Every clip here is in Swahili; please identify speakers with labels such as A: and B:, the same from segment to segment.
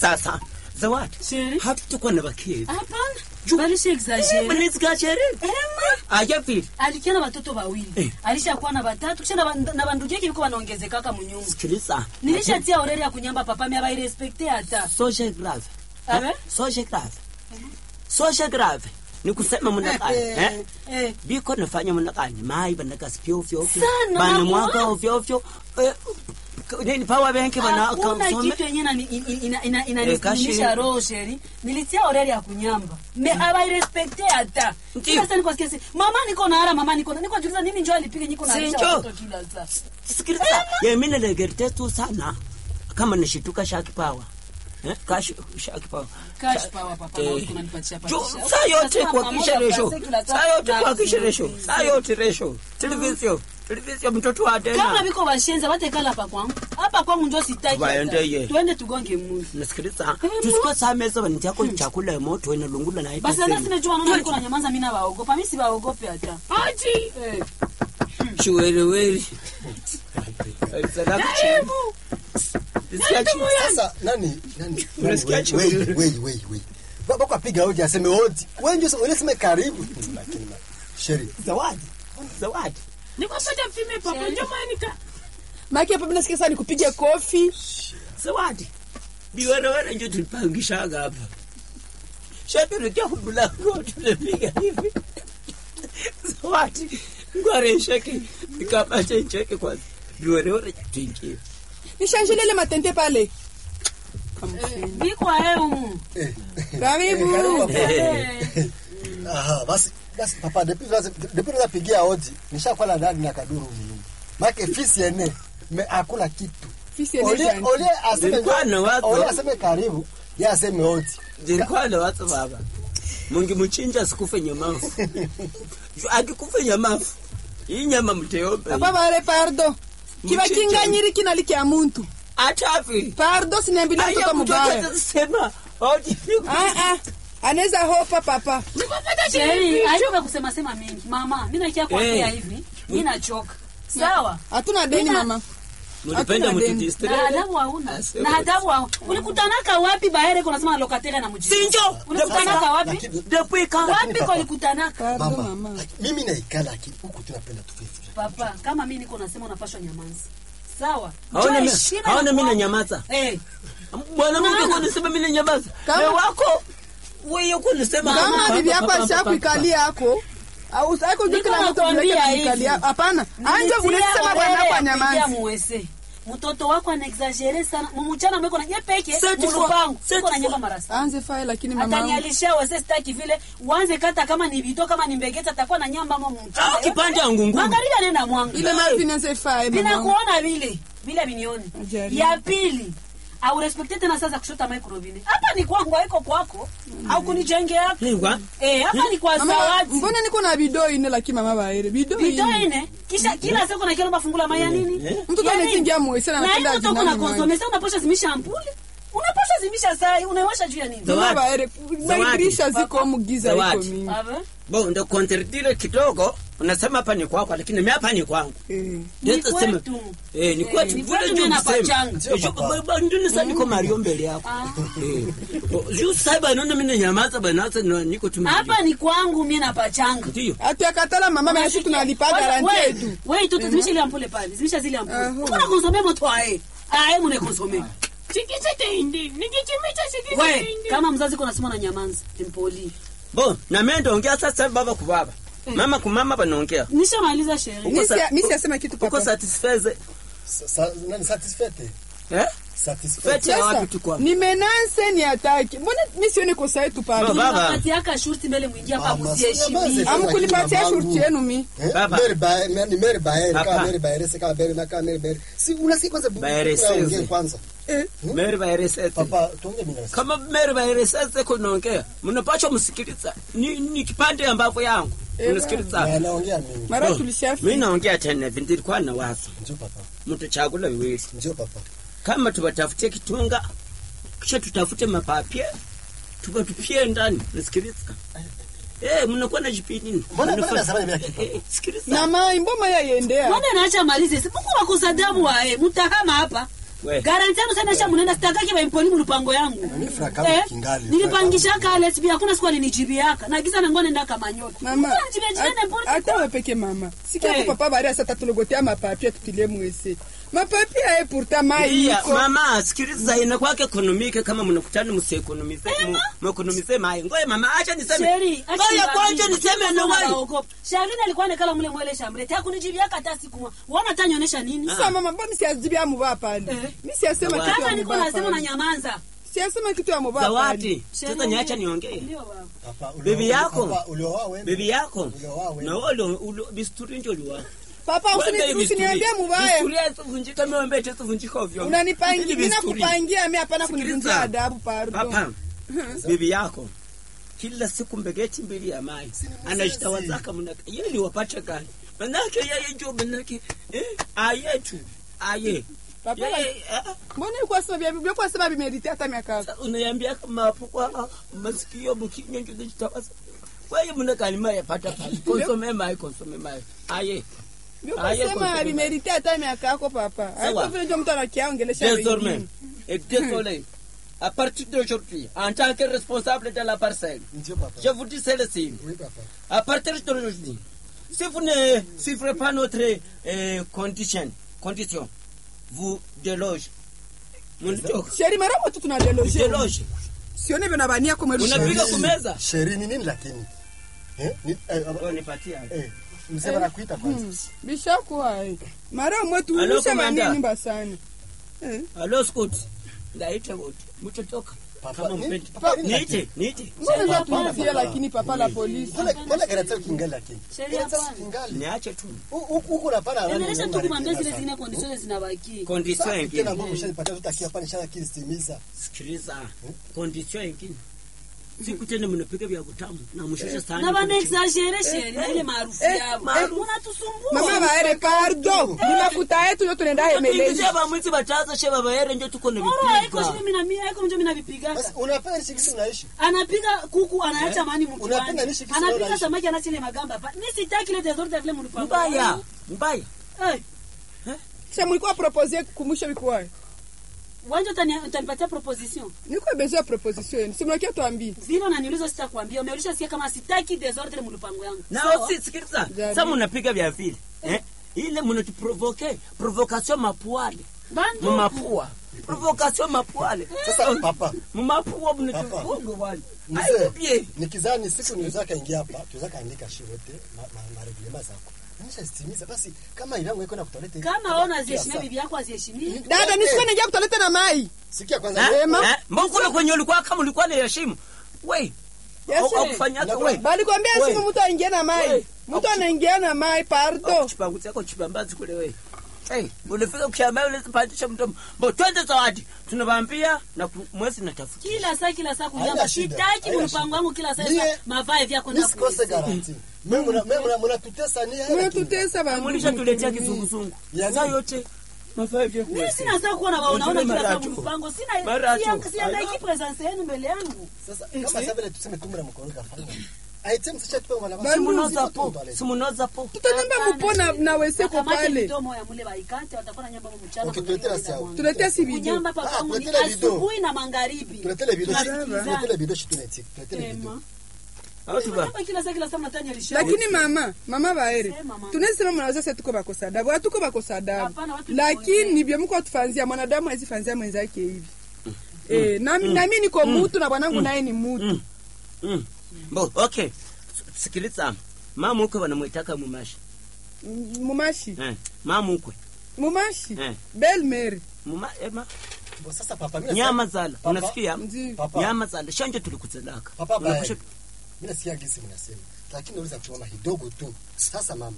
A: sasa zawadi
B: Sheri.
A: hatutakuwa na bakezi
B: hapana
A: Ju-
B: balisha exagere
A: mnizikachere aja vile
B: alikia na watoto wawili
A: Eh.
B: alishakuwa na watatu kisha na ba- na bandugu yake biko wanaongezekaka munyumba
A: sikiliza
B: nilishatia oreri ya kunyamba papa mi abairespekte hata
A: social grave
B: Abe?
A: Eh? social grave social grave ni kusema mnakani eh?
B: eh.
A: biko nafanya mnakani mai banakasi ovyo ovyo
B: Sana,
A: bana
B: mama.
A: mwaka ovyo ovyo eh, k- nini power bank bana
B: hakuna
A: kasome
B: kitu yenye inanisimamisha ina, ina,
A: Eh, kashi.
B: ina roho sheri nilitia oreri ya kunyamba me abairespekte hata
A: Ndiyo.
B: kila saa niko sikia si mama niko na hara mama niko na niko juliza nini njo alipiga niko na
A: Si
B: alisha
A: njo.
B: watoto kila saa
A: sikiliza ye mimi nalegerte tu sana kama nishituka shaki power eh cash shaki power
B: Cash
A: Sa-
B: power, papa,
A: eh,
B: na uko unanipatia
A: jo-
B: patisha.
A: saa yote
B: Unasema
A: kwa
B: pamoja
A: kisha resho
B: kwa kila
A: saa yote
B: tatu,
A: kwa kisha
B: na
A: resho
B: zero,
A: saa yote resho television television mtoto wa
B: kama
A: tena
B: biko bashenza batekala hapa kwangu hapa kwangu njo sitaki
A: Tubaende
B: hata.
A: ye.
B: tuende tugonge mundu
A: nasikiliza tusikuwa saa meza banitiako chakula ya moto ina lungula na
B: basi hata sinajua naona niko na nyamanza mimi nawaogopa mimi siwaogope hata
A: aji
B: eh.
A: chiwereweri
C: Sasa nani nani?
A: Unasikia
C: nani,
A: chibu?
C: wei, wei, wei, wei. Ba- Bako apiga hoji aseme hoji. Wewe ndio wewe sema karibu. Lakini ma- Sheri.
A: zawadi zawadi
D: nikopata mpime papa njo manika
E: maki hapa mimi nasikia sana nikupige kofi
A: zawadi biwerewere njo tulipangishaga hapa shatulikia kumlango tunapiga hivi zawadi ngware nsheke nikapate ncheke kwanza biwerewere tuingie
E: nishanjilele matente pale
B: biko aeumu
C: Eh.
E: karibu
C: Karibu papa.
B: Eh.
C: Aha, basi basi papa depuis basi depuis napigia hoji nishakuwa na ndani na kaduru mimi. Make fisi ene me akula kitu.
E: fisi
C: Ole
E: ene
C: ole aseme
A: Nilikuwa na watu.
C: Ole aseme karibu. Yeye aseme hoji.
A: zilikuwa na watu baba mungimuchinja sikufe nyamafu Ju- akikufe nyamafu hii nyama mteombe
E: papa bare pardo kiba
A: Mchicha.
E: kinganyiri kinali kya muntu
A: atafi
E: pardo sinembile mtoto
A: aya
E: mubaya
A: mtoto sema oji
E: ah ah anaweza hopa papa
B: Sheri, achoka kusema sema mingi mama mi nakia kuambia
A: Eh.
B: hivi mi nachoka sawa
E: hatuna deni
B: Mina-
E: mama
A: mulipenda
E: Hatuna deni.
A: mutudistre
B: na adabu hauna
A: Asema.
B: na adabu hauna ulikutanaka wapi bahere kunasema lokatere na mjini
A: sinjo
B: ulikutanaka wapi
C: Lakini
A: depuis quand
B: wapi kolikutanaka
E: pardo
C: mama.
E: mama
C: Mimi naikala lakini huku tunapenda tufifi.
B: papa kama mi niko nasema unapashwa nyamanzi sawa
A: haona
B: Njoo
A: mi-
B: heshima
A: haona
B: ya
A: mi
B: kwako.
A: nanyamaza
B: Eh,
A: mwanamke
B: Unaona?
A: kunisema mi nanyamaza
E: Kama-
A: me wako wewe kunisema
E: kama bibi
A: Papa,
E: yako
A: papa,
E: alishakuikalia yako au sako juu
B: Niko
E: kila mtu
B: nakwambia
E: vile
B: hivi.
E: kanikalia hapana anje
B: nilitia
E: ulisema
B: orere
E: bwana
B: ya
E: kwa
B: kuingia
E: nyamanzi
B: muwese mtoto wako anaexagere sana mumuchana mweko na nyepeke
A: Seti fo-
B: mulupangu
A: seti
B: uko na
A: fo-
B: nyamba marasa
E: anze fae lakini mama
B: atanialisha wese sitaki vile uanze kata kama ni vito kama ni mbegeta atakuwa na nyamba mo mchana
A: Ah, kipande ya ngunguru.
B: angalia nenda mwangu
E: ile mara finance fae mama
B: vinakuona vile vile vinioni
E: Ajaribu.
B: ya pili au respekte tena sasa kushota microvini hapa ni kwangu haiko kwako au kunijengea
A: Lingwa.
B: eh hapa ni kwa
E: mama
B: zawadi
E: mbona niko na bido ine lakini mama baere bido
B: Bidhaa
E: ine
B: ine kisha kila siku na kila mafungula maya nini?
A: Eh.
E: Mtoto
B: Ya nini?
E: anaingia mwezi,
B: Na
E: na anapenda
B: hiyo mtoto
E: ajinani
B: kuna konsome sasa unaposha zimisha ampuli. Unaposha zimisha saa unaiwasha juu ya nini?
A: Zawadi.
E: mama baere mairisha ziko mugiza iko
A: Zawadi.
E: mingi
B: Ave?
A: bo ndo kontredire kidogo unasema hapa ni kwako lakini mi hapa ni kwangu
E: Eh.
B: Ni
A: Ndio sema-
B: kwetu.
A: Eh, ni
B: Eh,
A: kwetu
B: ni
A: vile
B: kwetu
A: ndio
B: mimi
A: msema.
B: napachanga.
C: Ndio,
A: Eh, ju-
C: papa.
A: ba- ba- ndio nisa niko Mario mbele yako
B: Ah.
A: Eh. Oh, juu sasa bana mimi nanyamaza bana sasa na niko tu Mario.
B: Hapa ni kwangu mimi napachanga.
A: ndio
E: hatuakatala mama meshi tunalipa garanti yetu
B: Wewe tu zimisha ile ampule pale. Zimisha zile ampule.
E: Aho.
B: Mbona konsome moto ae? Ae mune konsome.
D: sikisiteindi nikichimicha
B: Wewe
D: sikisiteindi
B: kama mzazi kuna sema na nyamanza. Tempoli.
A: bo na mimi ndaongea sasa baba ku baba mama ku mama banaongea
B: Nishamaliza sherehe.
A: Uko sa-
E: mimi siasema kitu
A: uko
E: papa
A: satisfaise
C: Sa- sa- nani satisfait?
A: eh
C: Satisfait.
A: fete ya
E: sasa
A: wapi tu kwa
E: ni menanse ni ataki mbona mi sione kosa yetu pale
A: Baba.
B: Tunapatiaka shurti mbele mwingia hapa
C: Mama,
B: msiheshimie.
C: sinyamaze.
E: amkulipatia
C: Mamangu.
E: shurti yenu mi
C: Eh,
A: Baba.
C: Mary Bae- ma- ni Mary Baere,
A: Papa.
C: kama Mary Baere, si kama Mary- na kama Mary Baere. Si unasikia kwanza bu-
A: Baere
C: tunaongea
A: seze.
C: kwanza.
A: meri baeresese
C: Papa, tuongee mimi na
A: kama meri baeresese kunaongea mnapaswa msikiliza ni, ni kipande ya mbavu yangu mnasikiliza
C: Na naongea mimi.
E: mara
A: mi
E: tulishafi
A: naongea tena hivi ndilikuwa na wazo
C: Njoo papa.
A: mtu chakula viwili
C: Njoo papa.
A: kama tubatafutie kitunga kisha tutafute mapapie tubatupie ndani nasikiliza Eh, mnakuwa na jipini
C: Mbona- mbona nasema hivi lakini?
A: Eh, sikiliza
E: na mai mboma yayendea
B: Mbona naacha malize? Si Mungu wakusadabu wae. Mutahama hapa.
A: We.
B: garanti yangu sana sha munenda sitakaki baimponi mulupango yangu
C: Ni fraka
B: Eh,
C: kingali.
B: nilipangishaka alesbi hakuna siku alinijibiaka nagiza nango nenda kamanyota
E: mama
B: Unanijibia jibia n'importe
E: hata
B: quoi.
E: we peke mama sikia
B: Eh.
E: ko papa bari asa tatulogotea mapapie tutilie mwese mapapie aye pourta mai
A: Iya,
E: iko
A: mama sikiliza inakuwa ekonomike kama mnakutana msiekonomize mwekonomize mai ngoye mama acha niseme
B: Sheri, acha
A: ngoye kwanja
B: niwaambie,
A: niseme
B: mtoto
A: na
B: sana
A: wewe
B: waogopa. Sharlene alikuwa anekala mule mwele shambre takunijibiaka hata siku moja wana tanyonyesha nini
E: sa mama mbo misiazibia muba pale
B: Eh.
E: misiasema
A: Zawadi.
E: kitu
B: kama
E: ya
B: niko
E: muba
B: nasema na
E: pale
B: nyamaza
E: siasema kitu ya muba pale
A: zawadi sasa
B: Sheri,
A: niacha niongee
B: ndio baba
C: Papa, ulioa-
A: Bibi yako?
C: Papa, ulioa wewe?
A: bibi yako
C: Ulioa wewe?
A: na wewe ulio bisturi ndio uliwa
E: papa usini- usiniambie mubaya
A: bisturi yasivunjika miombe yasivunjika ovyo
E: unanipangia
A: Hili
E: mina
A: bisturi.
E: kupangia mi hapana
A: Sikiliza.
E: kunivunjia adabu pardon
A: Papa, bibi yako kila siku mbegeti mbili ya mai anajitawazaka mnaka yeye wapate gani manake yeye ndio manake eh ayetu aye
E: Papa,
A: Yeye, ah,
E: mbona ilikuwa sema vya biblia kwa sema vimeriti hata miaka yako
A: unayambia kama hapo kwa masikio mkinyo ndio zitawaza wewe mnaka mai yapata pale konsome mai konsome mai aye
E: Biblia
A: Aye,
E: kwa
A: kwa
E: sema
A: sema.
E: vimeriti hata miaka yako papa haiko
A: Sawa.
E: vile ndio mtu anakiaongelesha
A: désormais
E: wengine
A: et désolé à partir d'aujourd'hui en tant que responsable de la parcelle
C: Ndio papa.
A: je vous dis celle-ci
C: Oui, papa.
A: À partir d'aujourd'hui, si vous ne suivrez pas notre euh, condition, condition, vous déloge. Mnitoka.
E: sheri mara moja tunadeloje
A: Déloge.
E: sione vyo nabania kumelusha
A: Unapiga
C: Sheri-
A: kumeza?
C: Sheri ni nini lakini? Eh? Ni eh,
A: Oh, nipatie hapo.
C: eh, mzee wanakuita kwanza.
E: bishakuwa eh. mara mwetu
A: Alo,
E: ulusha
A: komanda.
E: bania nyumba sana eh.
A: Hello, Scott. Ndaita wote. Mtotoka.
C: Papa,
A: Kama
C: ni-
A: mpendi.
C: papa, ni
A: Niite, niite.
E: mbona za tunatia lakini papa la polisi
C: Mbona mbona karatasi kingali lakini?
B: Sheria
C: Karatasi
B: hapana.
C: kingali.
A: Niache tu.
C: Hu- hu- Huko unapana nani?
B: endelesha tu
C: Mungu
B: kumwambia zile
C: anatenda
B: zingine kondisioni zinabaki
A: Condition
C: sana. Tena
A: ingine.
C: Mungu ushanipatia tutakia hapa nishana kilistimiza.
A: Sikiliza. Condition ingine. Siku tena mnapiga vya kutamu na mshushe sana.
B: na bana exagere sheri na ile maarufu
E: eh,
B: yabo
E: eh.
B: munatusumbua
E: mama baere pardo ni mafuta yetu yo tunaenda hemelezi
A: Tuingizie bamwiti bataza sheba bayere ndio tuko na
B: Oro haiko
A: vipiga.
B: shimi na mimi haiko mjo mimi navipiga
C: Basi unapenda nishi kisi unaishi.
B: anapiga kuku anaacha mani
C: Unapenda
B: mkiwani
C: nishi kisi
B: anapiga
C: unaishi.
B: samaki anaacha ile magamba pa ni sitaki ile desordre vile mlipango
A: Mbaya. Mbaya.
B: eh
E: sha mulikuwa propose kumusha bikuwa
B: wanje utani- utanipatia proposition
E: niko besoin ya proposition yenu si mnakia tuambie
B: vile unaniuliza sitakwambia umeulisha sikia kama sitaki desordre mlipango yangu
A: na
B: Sawa?
A: si sikiliza
E: Jaribu.
A: sasa mnapiga vya vile eh ile mnatuprovoke provocation mapuale
B: Bandu.
A: mumapua provocation mapuale
C: Sasa papa,
A: mumapua mnatufunga wale
C: mzee,
A: aibie
C: nikizani siku nilizaka ingia hapa, tuzaka andika shi wote ma, ma, mareglema zako. Nimeshazitimiza basi kama ilangu iko na kutoleta.
B: kama ona ziheshimia bibi yako aziheshimie
E: dada nisikuwa naingia kutoleta na mai
C: Sikia kwanza
A: Eh,
C: wewe.
E: Ema.
A: eh, mbona kwenye ulikuwa kama ulikuwa na heshima we
E: Yes,
A: au- au
E: eh.
A: kufanya hata
C: Na-
A: we
E: balikwambia
A: We.
E: simu mtu aingie na mai
A: We.
E: mtu anaingia na mai pardo
A: chipangu chako chipambazi kule we Hey, ulifika kushamba ule pandisha mdomo. Bo twende zawadi. Tunabambia na ku- mwezi natafuta.
B: kila saa kila saa
C: Haina
B: kunyamba
C: shida,
B: sitaki
C: haina
B: mlipango
C: shida.
B: wangu kila saa
C: Mie-
B: mavae vyako
C: Mimi
B: na
C: sikose garanti. Mimi mna mimi mna mnatutesa ni hela. tu.
E: mnatutesa bandu
A: Mulisha tuletea kizunguzungu.
C: Ya
A: Saa
C: nini?
A: yote. Mafaa vya
B: mimi sina saa kuwa na unaona
A: Ujue
B: kila saa
A: mara tu.
B: mlipango sina
A: Mara tu.
B: sia- siandaiki presence yenu mbele yangu
C: Sasa kama sasa vile tuseme tumra mkono kafanya. Aitem sasa tupe mwana
E: Bandu,
A: Simunoza po. Simunoza po.
E: tutanamba mupona na weseko
B: Wakamate
E: pale
B: midomo ya mule baikate watakuwa na nyamba mchana
C: Okay,
B: kwa
C: tuletea
B: nyumba
C: sawa.
B: mwangu.
E: tuletea si video
B: kunyamba pa
C: Ah,
B: kwangu ni
C: tuletea video.
B: asubuhi na magharibi
C: Tuletele video.
B: Tunasikilizana.
C: Tuletele video shi tunetik. Tuletele video.
B: Ema.
A: Au tuba.
B: Hapa kila saa kila saa mnatanya lisha
E: lakini mama mama baere
B: Sema, mama.
E: tunasema mnaweza sasa tuko bakosa adabu hatuko bakosa adabu
B: Hapana, watu
E: lakini nibyo mko tufanzia mwanadamu hawezi fanzia mwenzake hivi eh na na mimi niko mutu na bwanangu naye ni mutu
A: Mm. Bo, okay. Sikiliza. Mama ukwe wanamwitaka mumashi.
E: Mm, mumashi
A: Eh. Mama ukwe.
E: mumashi
A: Eh.
E: belle mary
A: Muma ema.
C: Bo, Sasa papa mimi
A: Nyama zala.
C: Papa.
A: Unasikia?
E: Ndio.
C: Papa.
A: Nyama zala. Shanje tulikuzelaka.
C: Papa bae.
A: Unakusha-
C: Mimi nasikia gisi mnasema. Lakini naweza kuchoma kidogo tu. Sasa mama.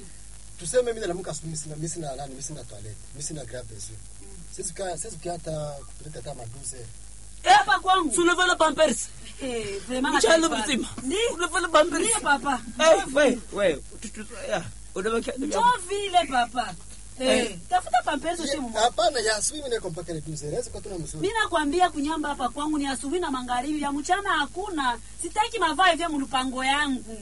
C: Tuseme mimi naamka asubuhi mimi sina mimi sina nani mimi sina toilet. Mimi sina grab besoin. Sisi kaa sisi hata kupeleka hata maduze.
B: hapa kwangu
A: Si unavala pampers.
B: Eh, vraiment
A: Mchana
B: nataifa.
A: mzima.
B: Ndio.
A: Unavala pampers.
B: Ndio papa
A: Eh, we, we. Tutu ya. Unabakia
B: Njoo vile papa Eh, tafuta pampezo shi mmoja
C: Hapana ya asubuhi mimi niko mpaka ni duze. Naweza kwa tuna mzuri.
B: mi nakwambia kunyamba hapa kwangu ni asubuhi na magharibi ya mchana hakuna sitaki mavae vya mlupango yangu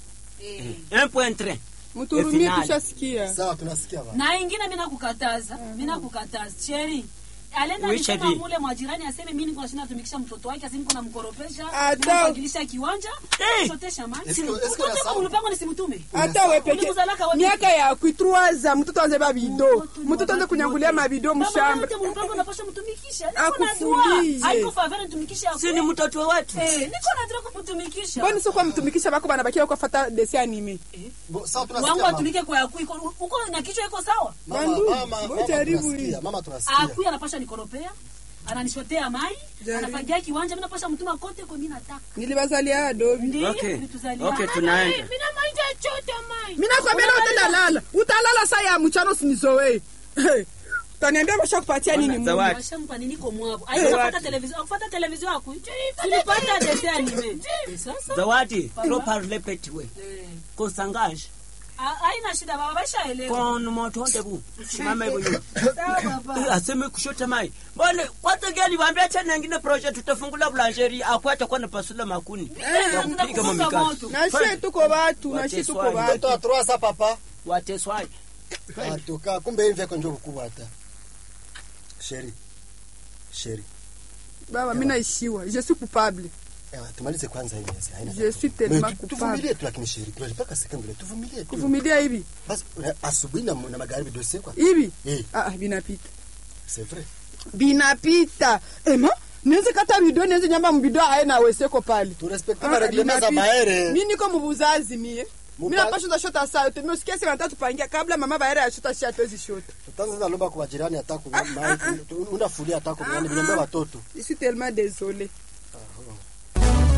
B: eh.
A: 1.3.
E: mturumie
A: Finali.
E: tushasikia
C: Sawa tunasikia baba.
B: na ingine mi nakukataza mi nakukataza cheri alienda
A: Wisha
B: alisema
A: di.
B: mule mwajirani aseme mimi niko nashinda tumikisha mtoto wake aseme niko namkoropesha
E: Ata-
B: namfagilisha kiwanja
A: Eh.
B: shotesha maji
C: Eske- eske
B: mtoto
C: unasahau?
B: kama mlupango nisimtume
E: hata we peke
B: Ulimzalaka wapi?
E: miaka ya kuitruaza mtoto anze babido mtoto anze kunyangulia mabido mshamba
B: Kama mlupango napasha mtumikisha niko
E: Akufulie.
B: najua haiko favela nitumikisha
A: si ni mtoto wetu
B: eh niko najua kumtumikisha
E: mboni sio kwa mtumikisha bako banabakia kwa fata desi anime
C: Bo, sawa
B: wangu
C: tunasikia mama.
B: atumike kwa yakui uko na kichwa iko sawa
C: Mama,
E: Bandu,
C: mama,
E: ngoja
C: mama
E: jaribu
C: tunasikia,
E: hii.
C: mama tunasikia.
B: akui anapasha nikoropea ananishotea mai
E: Jaribu.
B: anafagia kiwanja mimi napasha mtuma kote kwa mimi nataka
E: nilibazalia adobi
B: ndio
A: Okay.
B: ulituzalia.
A: Okay, tunaenda.
D: Mina maji chota mai.
E: mina kwambia leo utalala utalala saa ya mchana usinizoe utaniambia basha kupatia nini Mungu?
A: Zawadi.
B: Washampa nini kwa mwabo aikufuata televizio akufuata televizio aku tulipata dese anime Eh, sasa
A: zawadi trop parler petit we
B: eh,
A: kosangaje
B: ha- haina shida baba bashaelewa
A: kon motonde bu simama hivyo nyuma
B: sawa
A: Eh,
B: baba
A: aseme kushota mai mbone kwanza gani waambia tena ngine project tutafungula blancherie akwata kwa napasula makuni ya kupiga
B: kufunga
A: mamikasi
B: moto.
E: na shie tuko batu na shie tuko
A: Wateswaji.
E: batu
C: Mtoto wa trois sa papa.
A: wateswaji
C: Atoka kumbe hivi yako ndio kukubwa hata. Sheri. Sheri.
E: baba mi naishiwa je suis coupable
C: Ewa, tumalize kwanza hii mezi. Haina.
E: je suis tellement
C: Mais tu-
E: coupable
C: Tuvumilie tu lakini Sheri. Tunataka mpaka sekunde tuvumilie tu.
E: kuvumilia hivi
C: Basi una- asubuhi na na magharibi dossier kwa.
E: hivi
C: Eh,
E: ah ah, binapita
C: c'est vrai.
E: binapita ema niweze kata bido niweze nyamba mbido aena weseko pale
C: Tu respecte
E: Ah,
C: ma règlement za
E: binapita.
C: baere.
E: mi niko mubuzazi mie
C: Mupa-
E: mi napasha shota saa yote mi usikia sema nataka tupangia kabla mama baere ya shota shi hatuwezi shota
C: Tutaanza sasa lomba kwa jirani hata kwa mai. Unafulia hata kwa nani, niambia watoto.
E: je suis tellement désolé